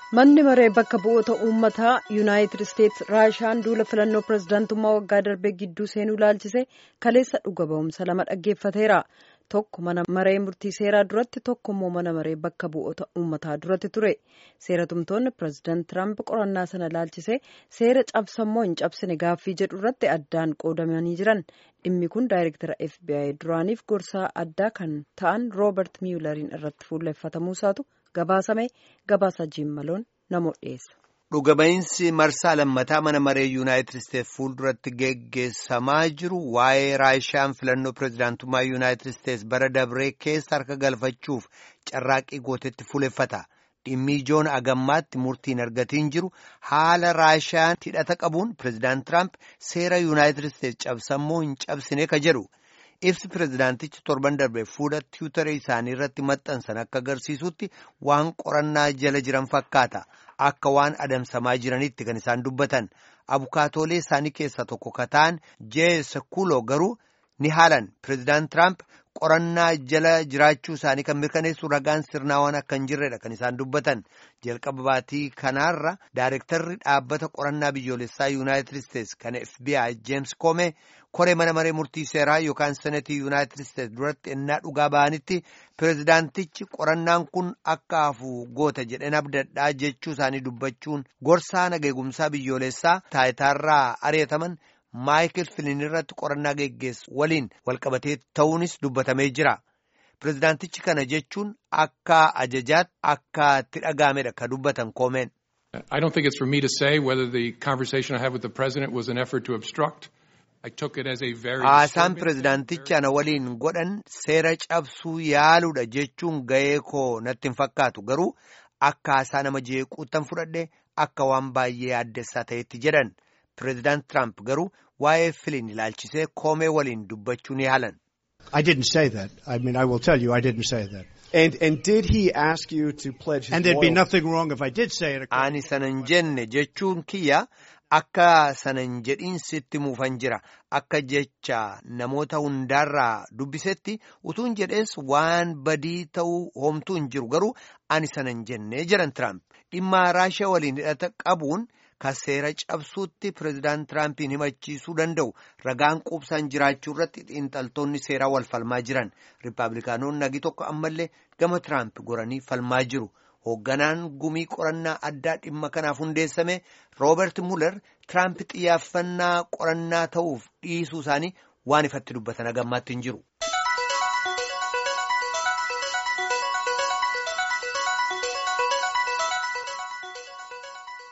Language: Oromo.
manni maree bakka bu'oota uummataa yuunaayitid isteetsi raashaan duula filannoo pirezidaantummaa waggaa darbee gidduu seenuu ilaalchise kaleessa dhuga ba'umsa lama dhaggeeffateera tokko mana maree murtii seeraa duratti tokko immoo mana maree bakka bu'oota uummataa duratti ture seeratumtoonni pirezidaant tiraamp qorannaa sana ilaalchise seera cabsammoo hin cabsine gaaffii jedhu irratti addaan qoodamanii jiran dhimmi kun daayirektara fbi duraaniif gorsaa addaa kan ta'an roobert miyulariin irratti fuulleffatamuusaatu gabaasame gabaasa jiimmaloon namoota dhiyeessa. Dhugaba'iinsi marsaa lammataa mana maree yuunaayitid isteetsi fuulduratti geggeessamaa jiru waa'ee raashaan filannoo pirezidaantummaa yuunaayitid isteetsi bara dabree keessa harka galfachuuf carraaqqii gootetti fuuleffata. Dhimmi ijoon agammaatti murtiin argatiin jiru haala raashaan hidhata qabuun pirezidaant Tiraamp seera yuunaayitid isteetsi cabsammoo hin cabsine ka jedhu. Ibsi pirezidaantichi torban darbe fuula tiwutaree isaanii irratti maxxansan akka agarsiisutti waan qorannaa jala jiran fakkaata. Akka waan adamsamaa jiranitti kan isaan dubbatan. Abukaatoolee isaanii keessaa tokko ka ta'an Jee Sekuuloo garuu ni haalan. Pirezidaant Tiraamp qorannaa jala jiraachuu isaanii kan mirkaneessu ragaan sirnaa waan akka hin jirredha kan isaan dubbatan. Jalqaba baatii kanaarra daayirektarri dhaabbata qorannaa biyyoolessaa Yuunaayitid Isteetsi kan FBI James Comey koree mana maree murtii seeraa yookaan senetii Yuunaayitid Isteetsi duratti ennaa dhugaa ba'anitti pirezidaantichi qorannaan kun akka hafu goota jedheen abdadhaa jechuu isaanii dubbachuun gorsaa nageegumsaa biyyoolessaa taayitaarraa ari'ataman maayikil filin irratti qorannaa geggeessu waliin walqabatee ta'uunis dubbatamee jira. Pirezidaantichi kana jechuun akka ajajaatti akka itti dhaga'amedha ka dubbatan koomeen. I don't think it's for me to say whether the conversation I had with the president was an effort to obstruct. I took it as a very Haasaan pirezidaantichi ana waliin godhan seera cabsuu yaaluudha jechuun ga'ee koo natti hin fakkaatu garuu akka haasaa nama jeequuttan fudhadhe akka waan baay'ee addessaa ta'etti jedhan. Pirezidaant Tiraamp garuu waa'ee filin ilaalchisee koomee waliin dubbachuu ni haalan. I didn't say that. I mean, I will tell you, I didn't say that. And and did he ask you to pledge his And there'd be loyalty? nothing wrong if I did say it. Ani sanan jenne jechuun kiyya akka sanan jedhiin sitti muufan jira. Akka jecha namoota hundaarraa dubbisetti utuun jedhees waan badii ta'uu homtuu hin jiru garuu ani sanan jenne jedhan Tiraamp. Dhimma Raashiyaa waliin hidhata qabuun ka seera cabsuutti pirezidaant Tiraampiin himachiisuu danda'u ragaan quubsaan jiraachuu irratti xiinxaltoonni seeraa wal falmaa jiran. Rippaabilikaanonni nagi tokko ammallee gama Tiraamp goranii falmaa jiru. Hoogganaan gumii qorannaa addaa dhimma kanaaf hundeessame Roobert Muller Tiraamp xiyyaafannaa qorannaa ta'uuf dhiisuu isaanii waan ifatti dubbatan agammaatti hin jiru.